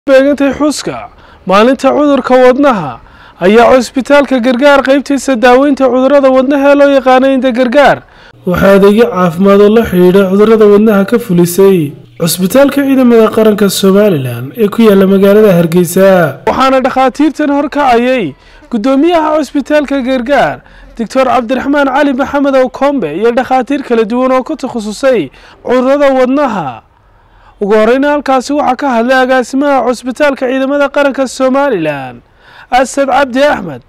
beegantay xuska maalinta cudurka wadnaha ayaa cusbitaalka gargaar qaybtiisa daaweynta cudurada wadnaha ee loo yaqaano inda gargaar waxaa adeegyo caafimaad oo la xidhiidha cudurada wadnaha ka fulisay cusbitaalka ciidamada qaranka somalilan ee ku yaala magaalada hargeysa waxaana dhakhaatiirtan horkacayay guddoomiyaha cusbitaalka gargaar doctor cabdiraxmaan cali maxamed ow kombe iyo dhakhaatiir kala duwan oo ku takhasusay cudurada wadnaha ugu horeyna halkaasi waxaa ka hadlay agaasimaha cusbitaalka ciidamada qaranka somalilan asad cabdi axmed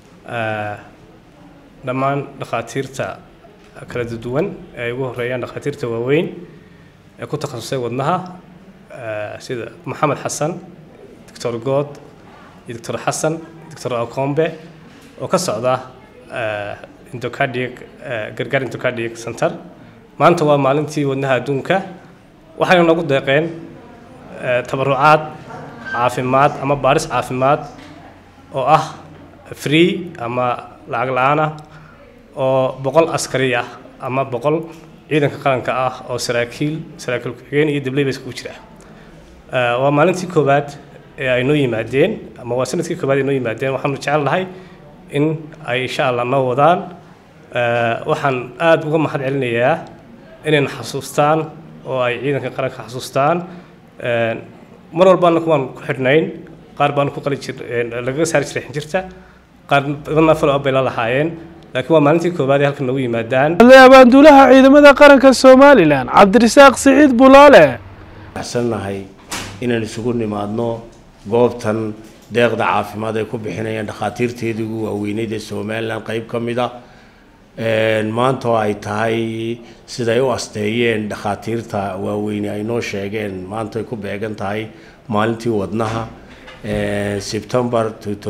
dhammaan dhakhaatiirta kala duwan ee ay ugu horeeyaan dhakhaatiirta waaweyn ee ku takhasusay wadnaha sida maxamed xasan doctor good iyo doctor xasan doctor akombe oo ka socda indocardiac gargaar indocardiac center maanta waa maalintii wadnaha adduunka waxayna nagu deeqeen tabarucaad caafimaad ama baaris caafimaad oo ah free ama lacag la-aan ah oo boqol askari ah ama boqol ciidanka qaranka ah oo saraakiil saraakiil ku-xigeen iyo dableyba iskugu jira waa maalintii koowaad ee ay noo yimaadeen ama waa sanadkii koowaad ay noo yimaadeen waxaanu jecel lahay in ay insha allah noo wadaan waxaan aada uga mahad celinayaa inayna xasuustaan oo ay ciidanka qaranka xasuustaan mar walbaana kuwaan ku xidhnayn qaar baanu ku qali jir lagaga saari jiray xinjirta qaar badanna follow up bay la lahaayeen laakiin waa maalintii koowaad ee halkan nagu yimaadaan abaanduulaha ciidamada qaranka somalilan cabdirasaaq siciid bulaale waxsannahay inaan isugu nimaadno goobtan deeqda caafimaad ay ku bixinayaan dhakhaatiirteedii ugu waaweyneyd ee somalilan qeyb ka mid a maanta oo ay tahay siday u asteeyeen dhakhaatiirta waaweyne ay noo sheegeen maanta ay ku beegan tahay maalintii wadnaha september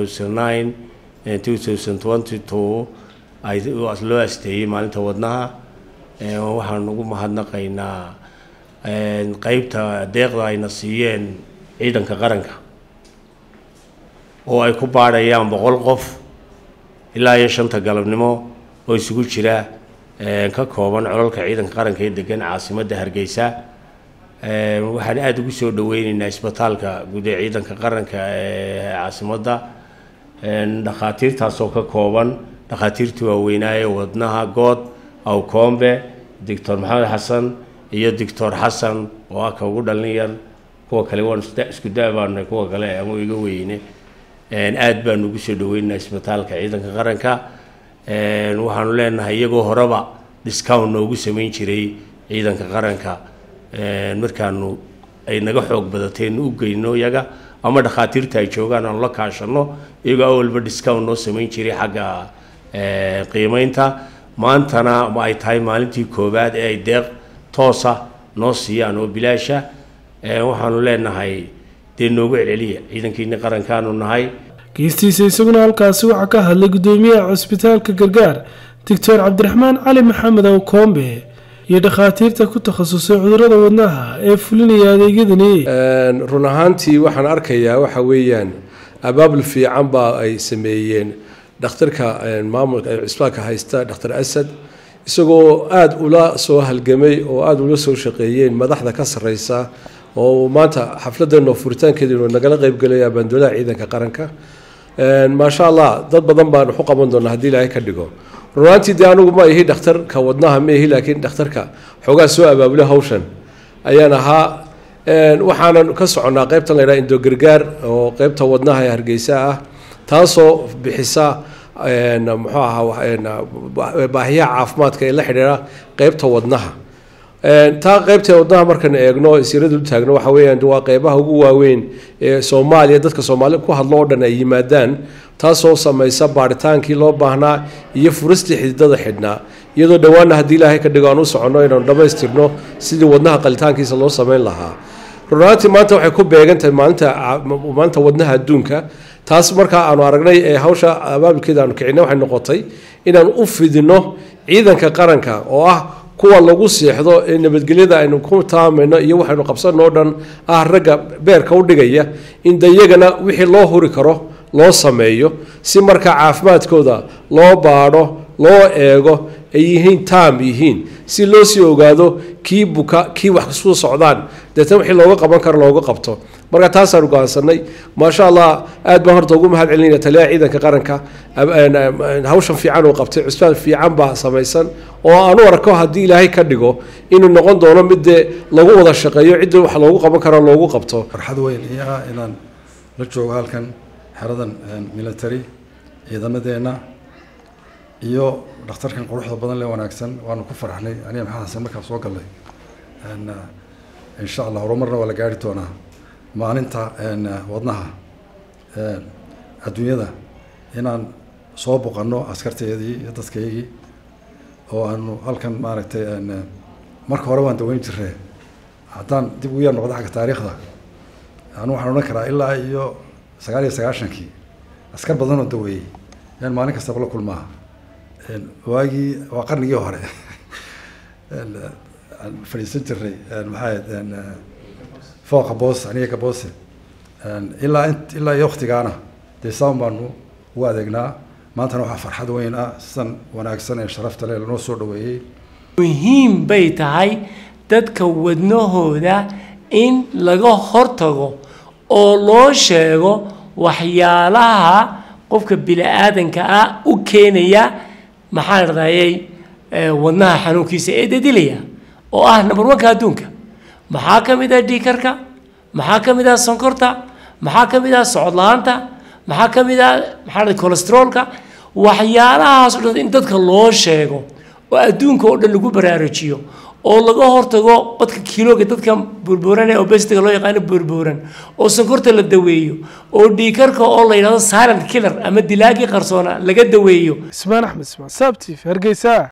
ay loo asteeyey maalinta wadnaha waxaan ugu mahadnaqaynaa qeybta deeqda ayna siiyeen ciidanka qaranka oo ay ku baadhayaan boqol qof ilaa iyo shanta galabnimo oo isugu jira ka kooban colalka ciidanka qaranka ee degan caasimadda hargeysa waxaan aada ugu soo dhaweyneynaa isbitaalka guud ee ciidanka qaranka ee caasimadda dhakhaatiirtaasoo ka kooban dhakhaatiirtii waaweynaaye wadnaha good awkombe doctor maxamed xasan iyo doctor xasan oo ah ka ugu dhalin yar kuwa kale waan isku da-baanay kuwa kale ama iga weyne aada baanu ugu soo dhaweyneynaa isbitaalka ciidanka qaranka waxaanu leenahay iyagoo horeba discount noogu samayn jiray ciidanka qaranka markaanu ay naga xoog badateen u geyno iyaga ama dhakhaatiirta ay joogaan aanu la kaashano iyagoo awalba discount noo samayn jiray xagga qiimeynta maantana ay tahay maalintii koowaad ee ay deeq toosa noo siiyaan oo bilaasha waxaanu leenahay dee noogu celceliya ciidankiini qarankaanu nahay geystiisa isaguna halkaasi waxaa ka hadlay guddoomiyaha cusbitaalka gargaar doctor cabdiraxmaan cali maxamed ow kombe iyo dhakhaatiirta ku takhasusay cudurada wadnaha ee fulinaya adeegyadani run ahaantii waxaan arkayaa waxa weeyaan abaabul fiican baa ay sameeyeen dhakhtarka maamulka cisbitaalka haysta dhakhtar asad isagoo aada ula soo halgamay oo aada ula soo shaqeeyeen madaxda ka sareysa oo maanta xafladeenoo furitaankeedinu nagala qeybgelaya abaandoolaha ciidanka qaranka maasha allah dad badan baan waxu qaban doonaa haddii ilaahay ka dhigo runaantii dee anigu ma ihi dhakhtarka wadnaha ma ihi laakiin dhakhtarka xoogaa soo abaabula hawshan ayaan ahaa waxaanan ka soconnaa qeybtan laydhaha indogargaar oo qeybta wadnaha ee hargeysa ah taasoo bixisa muxuu ahaa baahiyaha caafimaadka ee la xidhiira qeybta wadnaha taa qeybta wadnaha markaan eegno sirada u taagno waxa weeyaan waa qeybaha ugu waaweyn ee soomaaliya dadka soomaali ku hadlo oo dhan ay yimaadaan taasoo samaysa baaritaankii loo baahnaa iyo furistii xididada xidhnaa iyadoo dhowaana haddii ilaahay ka dhigo aan u soconno inaanu dhammaystirno sidii wadnaha qalitaankiisa loo samayn lahaa runaantii maanta waxay ku beegan tahay maalinta maalinta wadnaha adduunka taas markaa aanu aragnay ee hawsha abaabulkeeda aanu kicinay waxay noqotay inaan u fidino ciidanka qaranka oo ah kuwa lagu seexdo ee nabadgelyada aynu ku taamayno iyo waxaynu qabsanoo dhan ah ragga beerka u dhigaya in dayagana wixii loo huri karo loo sameeyo si markaa caafimaadkooda loo baadho loo eego ay yihiin taam yihiin si loo sii ogaado kii buka kii wax kusoo socdaan deetna wixii looga qaban karo looga qabto marka taasaanu go'aansanay maasha allah aad baan horta ugu mahad celinaya taliyaha ciidanka qaranka hawshan fiican uu qabtay cusbaan fiican baa samaysan oo aan u arko haddii ilaahay ka dhigo inuu noqon doono mid dee lagu wada shaqeeyo cidda wax loogu qaban karo loogu qabto farxad weyn ii ah inaan la joogo halkan xeradan military ciidamadeenna iyo dhakhtarkan quruxda badan lee wanaagsan waanu ku faraxnay aniga maxaa xasan markaa soo gallay insha allah horumarna waa la gaari doonaa maalinta wadnaha adduunyada inaan soo boqanno askarteedii iyo dadkaygii oo aanu halkan maaragtay marka hore waan daweyn jiree haddaan dib ugu yar noqdo xagga taariikhda anu waxaan odhan karaa ilaa iyo sagaal iyo sagaashankii askar badanoo daweeyey yaan maalin kastaba la kulmaa waagii waa qarnigii hore fadhiisan jiray maxaa fooqa boos aniga ka boose ilaa ilaa iyo waktigaana dee saan baanu ugu adeegnaa maantana waxaa farxad weyn ah sidan wanaagsan ee sharafta leh lanoo soo dhaweeyey muhiim bay tahay dadka wadnahooda in laga hortago oo loo sheego waxyaalaha qofka bini-aadanka ah u keenaya maxaan radayay wadnaha xanuunkiisa ee dadilaya oo ah number one-ka adduunka maxaa ka mid ah dhiikarka maxaa ka mid ah sonkorta maxaa ka mid ah socod la-aanta maxaa ka mid ah maxaa dhahay cholesteroolka waxyaalahaas o dhan in dadka loo sheego oo adduunka oo dhan lagu baraarujiyo oo laga hortago badka kiilooga dadka burbuuran ee obesitiga loo yaqaano burbuuran oo sonkorta la daweeyo oo dhiikarka oo la yidhahdo silent killer ama dilaagii qarsoona laga daweeyo ismaan axmed ismaan saabtiif hargeysa